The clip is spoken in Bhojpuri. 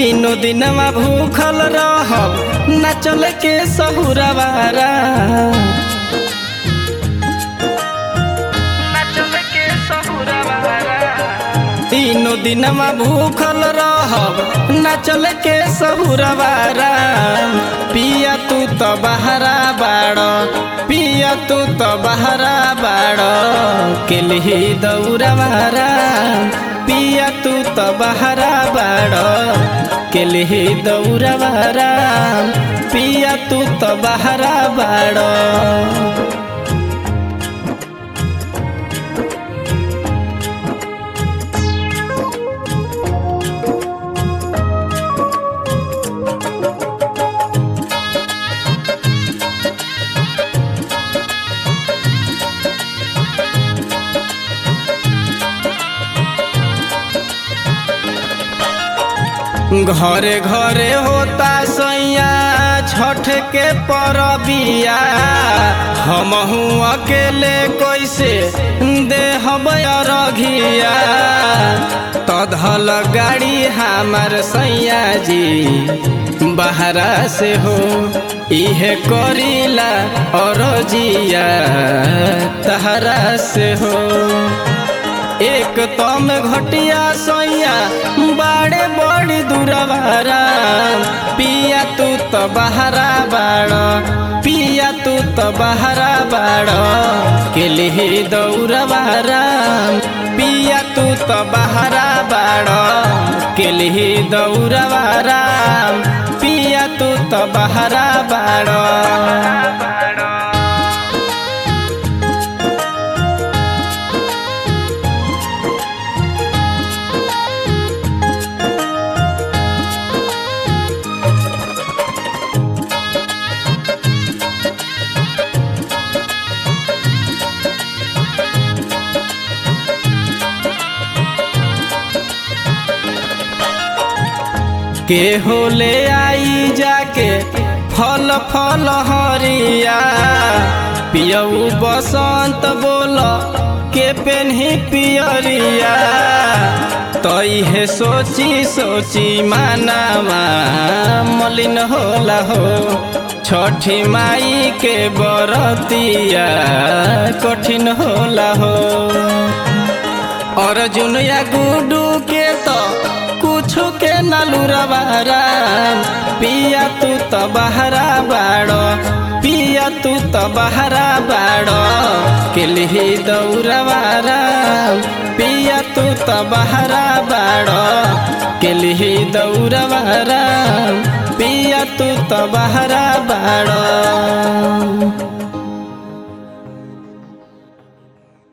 तीनों दिनवा भूखल रहब न चल के सहुरवारा तीनों दिनवा भूखल रहब न चल के सहुरवारा पिया तू तो बहरा बाड़ पिया तू तो बहरा बाड़ केलही दौरवारा पिया तू तो बहरा बाड़ केलही दौरवारा पिया तू तो बहरा बाड़ घरे घरे होता सैया छठ के परबिया हमहू अकेले कैसे देहब रघिया तधल गाड़ी हमार सैया जी बहरा से हो इहे करीला और जिया तहरा से हो एक तम घटिया सैया बाड़े बड़ी दूरवारा पिया तू तो बहरा बाड़ पिया तू तो बहरा बाड़ केलिही दौरवारा पिया तू तो बहरा बाड़ केलिही दौरवारा पिया तू तो बहरा बाड़ के होले आई जाके फल फल हरिया पियऊ बसंत बोल के पेन्ही पियरिया तई हे सोची सोची मानावा मलिन होला हो छठी माई के बरतिया कठिन होला हो अर्जुन या गुडू के तो कुछ के नलुरवारा पिया तू तो बहरा बाड़ पिया तू तो बहरा बाड़ केलिही दौरवारा पिया तू तो बहरा बाड़ केलिही दौरवारा पिया तू तो बहरा बाड़